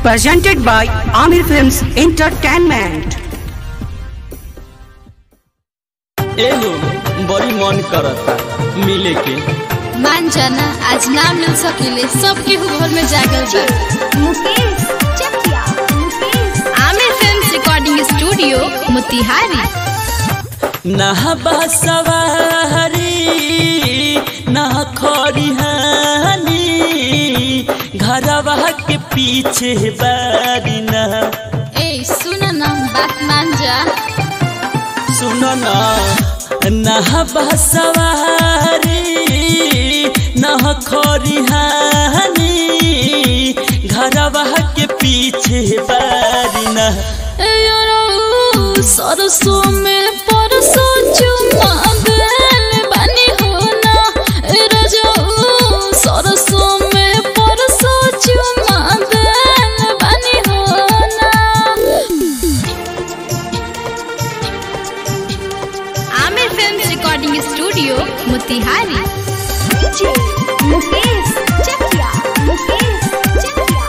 presented by Amir Films Entertainment. एहो बड़ी मन करता मिले के मान जाना आज ना मिल सकेले सबके घर में जागल बा Mukesh Chakiya Mukesh Aamir film recording studio Motihari नहबा सवारी ना खरिहानी घरवा के पीछे बारी ना ए सुन ना बात मान जा सुनो ना नहबा सवारी ना खरिहानी घरवा के पीछे बारी ना ए यारो सरसों में परसों चुमा गल बनी हो ना ए रजो सरसों में परसों चुमा गल बनी हो ना Aamir film recording studio Motihari DJ Mukesh Chakiya Mukesh Chakiya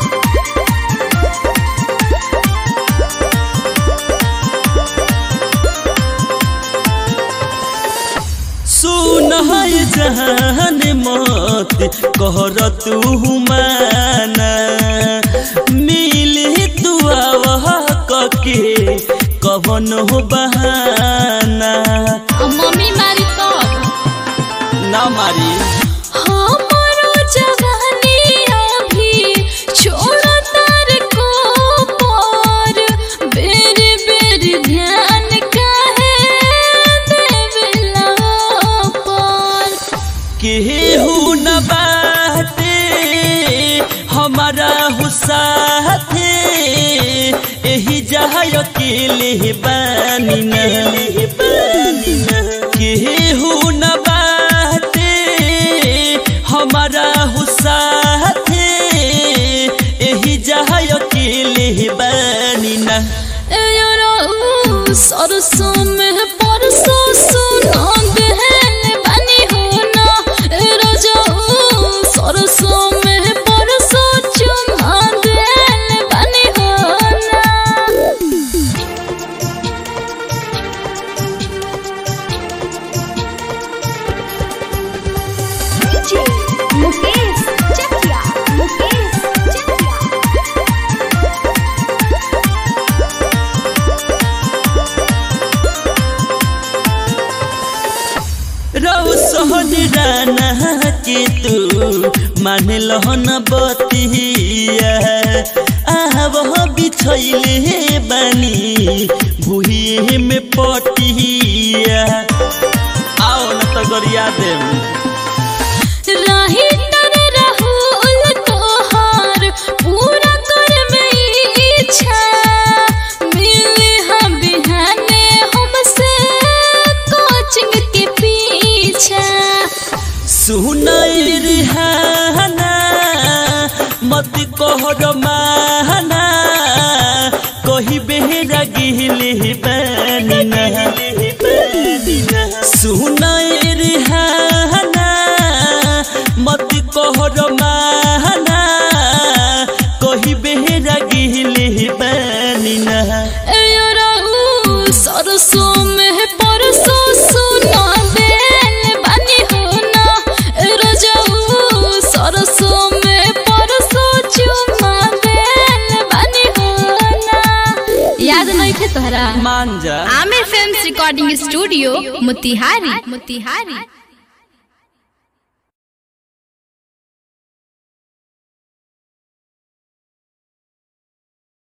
सुन है जहान मत कहर तू माना मिले तू आवह कके कवन हो बहाना मम्मी मारी तब ना मारी हमारो जवानी अभी छोड़ तार को पर बेरी बेरी ध्यान काहे देवेला पर केहू न बाटे हमारा हुसाथे एही जहाँ अकेले बानी न केहू न बाटे हमारा हुसाथे एही जहाँ अकेले बानी न ए यारो सरसों में परसों सुना गहन बनी हो ना ए राजा सरसों में परसों चुमा गहन बनी हो ना डीजे मुकेश चकिया मुकेश चकिया रौ सहन राना के तू मान लहन बतिया आव बिछैले बानी भुइए में पटिया आओ न त गरिया देम राही तर राहुल तोहार पूरा कर में इच्छा मिले हम बिहाने हमसे कोचिंग के पीछा सुनाई रिहाना मत कहर माना कही बेहरा गिले बानी ना सुनाई रिहाना मत कहर माना कही बेहरा गिले बानी ना ए राहु सरसों में परसों सुना देन बनी हो ना ए रजाऊ सरसों में परसों चुमा देन बनी हो ना याद नहीं थे तोहरा मान जा Aamir film recording studio Motihari Motihari